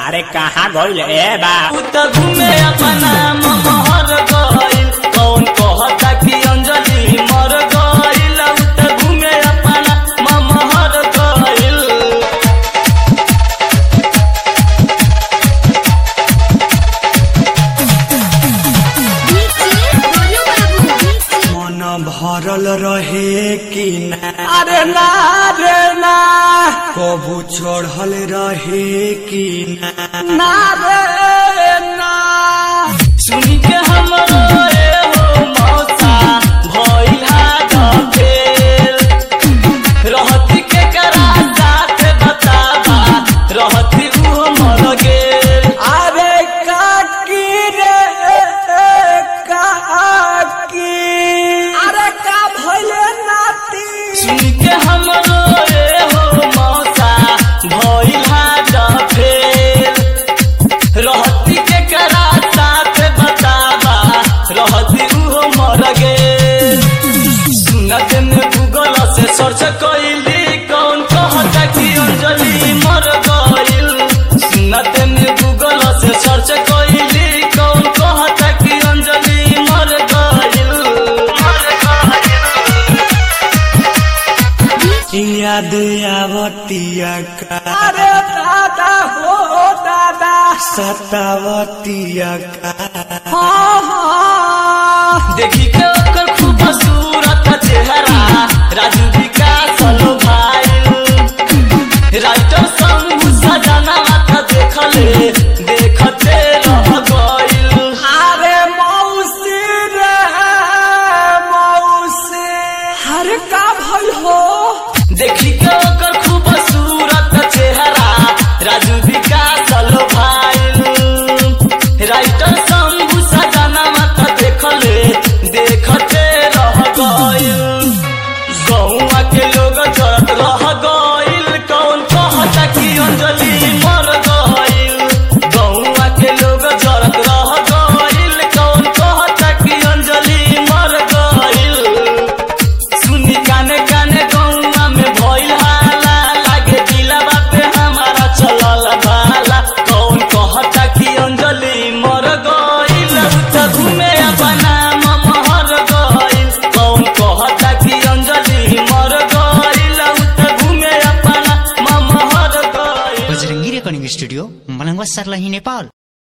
अरे कहाँ गइल ए बा उ त घूमे अपना महर गइल कौन कहता कि अंजलि मर गइल उ त घूमे अपना महर गइल मन भरल रहे कि ना अरे ना रे ना कबू चढ़ल रहे कि ना ना रे ना सुनी के हमरो ए हो मौसा भइल हाथ फेल रहती के करा साथ बताबा रहती उ मर गेल अरे काकी रे काकी अरे का भइले नाती सुनी के हमरो ए हो मौसा भइल हाथ फेल रहती के करा साथ बताबा रहती उ मर गेल सुनत में गूगल से सर्च कइली कौन कहता कि अंजलि मर गइल सुनत में गूगल से सर्च कइली कौन कहता कि अंजलि मर गइल मर गइल याद आवतिया का अरे दादा हो दादा सतावतिया का हाँ हाँ देखी के ओकर खूबसूरत चेहरा राजू विकास लो भाई राइटर शंभू सजना माथा देखले देखते रह गइल अरे मौसी रे मौसी अरे का भइल हो देखी के ओकर खूबसूरत चेहरा राजू विकास लो भाई राइटर शंभू सजना माथा देखले देखते रह गइल गौवा के लोग जरत रह गइल कौन कहता कि अंजलि मर गइल गौवा के लोग जरत रह गइल कौन कहता कि अंजलि मर गइल सुनी काने काने गौवा में भइल हाला लागे दिलवा पे हमारा चलल भाला कौन कहता कि अंजलि मर गइल उ त घूमे अपना महर गइल कौन कहता कि अंजलि मर गइल उ त घूमे अपना महर गइल बजरङ्गी रेकर्डिङ स्टुडियो मलङ्गवा सर्लाही नेपाल